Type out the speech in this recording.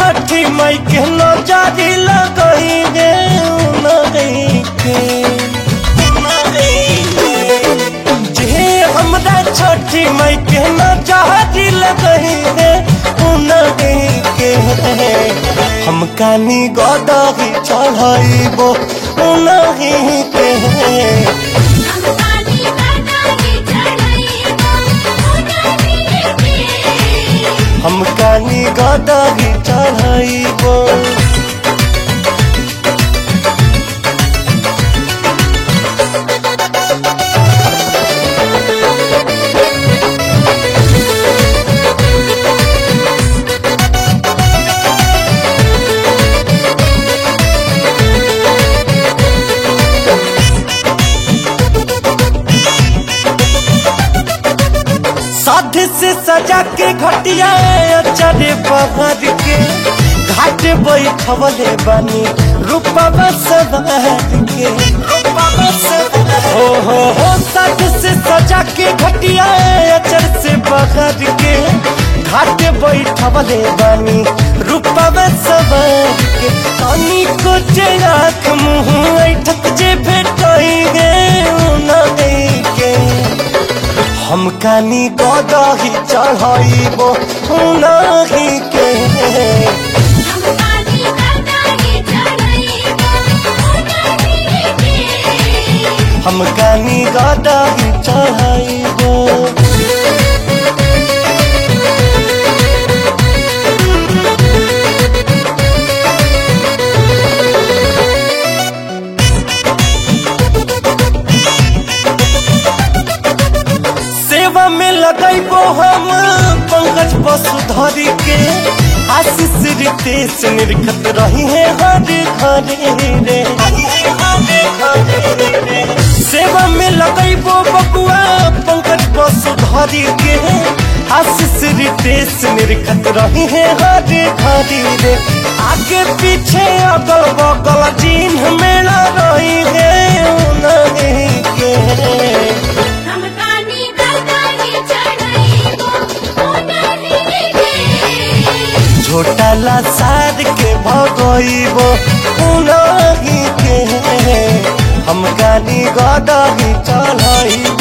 छठी मई के नजारी लगई गे उनगई के जे हमरा छठी मई के नजारी लगई गे उनगई के हम कानी गदही चढ़ाइबो उनही के हम कानी काटागे चढ़ाइबो उनही के हम कानी गदही चढ़ाइबो साध से सजा के घटिया चढ़े बहर के घाट बैठवले बनी रूपवा सवार के हो हो हो साध से सजा के घटिया चढ़ से बहर के घाट बैठवले बनी रूपवा सवार के अनी को जे आँख मुँह ऐठक जे भेटई गे उनई के हम कानी गदही चढ़ाइबो उनही के हम कानी काटागे चढ़ाइबो उनही के हम कानी गदही चढ़ाइबो सेवा में लगैबो हम पंकज वसुधरी के आशीष रितेश निर्गत रही है हर घरे रे सेवा में लगैबो बबुआ पंकज वसुधरी के आशीष रितेश निर्गत रही है हर घरे रे आगे पीछे अगल बगल चिन्ह मेला रही है उनही के हम कानी काटागे चढ़ाइबो उनही के झोटा ला सार के भगइबो उनही के हम गानी गदही चढ़ाइबो